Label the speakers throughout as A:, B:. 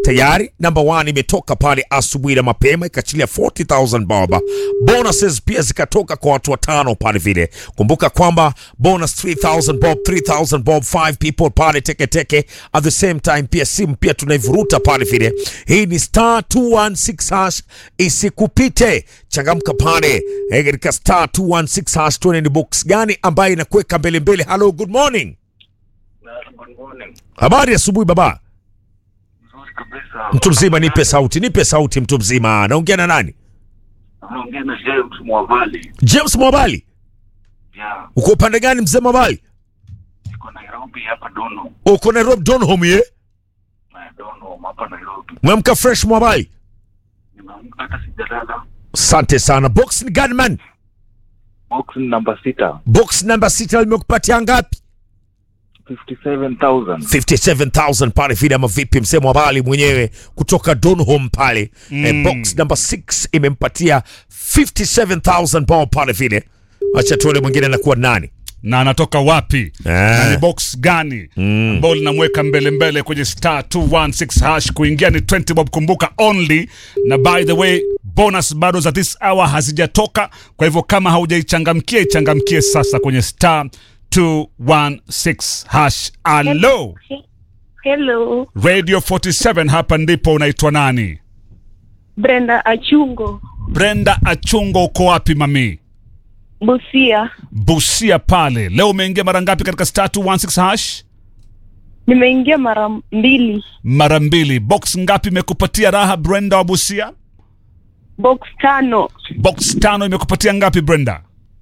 A: tayari number one imetoka pale asubuhi na mapema ikachilia 40000 bob bonuses pia zikatoka kwa watu watano pale vile kumbuka kwamba bonus 3000 bob 3000 bob 5 people pale teketeke at the same time pia simu pia tunaivuruta pale vile hii ni star 216 hash isikupite changamka pale eh, katika star 216 hash tuone ni box gani ambayo inakuweka mbele mbele hello good morning
B: Good morning.
A: habari asubuhi baba
B: Nzuri kabisa.
A: mtu mzima nipe sauti nipe sauti mtu mzima naongea na nani
B: Naongea na James Mwavali.
A: james mwabali
B: Yeah,
A: uko upande gani mzee mwabali
B: niko Nairobi hapa Dono.
A: uko nairobi donhom ye
B: Na Dono hapa Nairobi.
A: mwamka fresh mwabali
B: Nimeamka hata sijalala.
A: asante sana box ni gani man
B: Box namba sita.
A: box namba sita limekupatia ngapi
B: 57,000.
A: 57000 pale vile ama vipi mzee mwabali mwenyewe kutoka donhom pale mm. eh, box namba 6 imempatia 57000 bob pale vile acha tuone mwingine anakuwa nani
C: na anatoka wapi
A: Ah.
C: na ni box gani ambao linamweka mbele mbele kwenye star 216 hash kuingia ni 20 bob kumbuka only na by the way bonus bado za this hour hazijatoka kwa hivyo kama haujaichangamkia ichangamkie sasa kwenye star 216 hash alo
D: Hello,
C: radio 47 hapa ndipo unaitwa nani
D: Brenda Achungo,
C: brenda achungo uko wapi mami
D: Busia.
C: busia pale leo umeingia mara ngapi katika star 216 hash
D: Nimeingia mara mbili,
C: mara mbili box ngapi imekupatia raha brenda wa busia
D: box tano,
C: box tano imekupatia ngapi brenda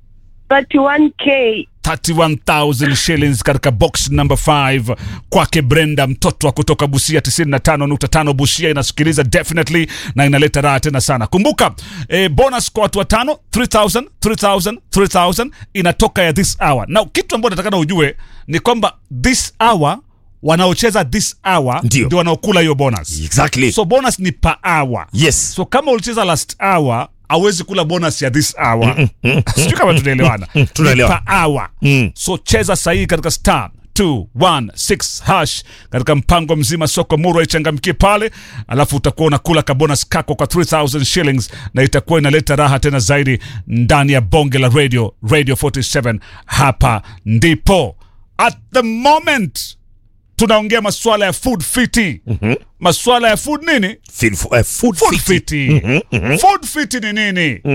D: 31k.
C: 31000 shillings katika box number 5 kwake brenda mtoto wa kutoka busia 95.5 busia inasikiliza definitely na inaleta raha tena sana kumbuka eh, bonus kwa watu watano 3000 3000 3000 inatoka ya this hour na kitu ambacho natakana ujue ni kwamba this hour wanaocheza this hour
A: Ndio.
C: ndio wanaokula hiyo bonus
A: exactly
C: so bonus ni per hour
A: yes
C: so kama ulicheza last hour awezi kula bonus ya this hour sijui kama tunaelewana
A: Tunaelewa.
C: Ni per hour
A: Mm.
C: so cheza sahihi katika star 216 hash katika mpango mzima soko murwa ichangamkie pale alafu utakuwa unakula kabonus kako kwa 3000 shillings na itakuwa inaleta raha tena zaidi ndani ya bonge la radio radio 47 hapa ndipo at the moment tunaongea masuala ya food fiti mm-hmm. masuala ya food nini
A: Feel, uh, food
C: food
A: fit.
C: fiti food fiti ni nini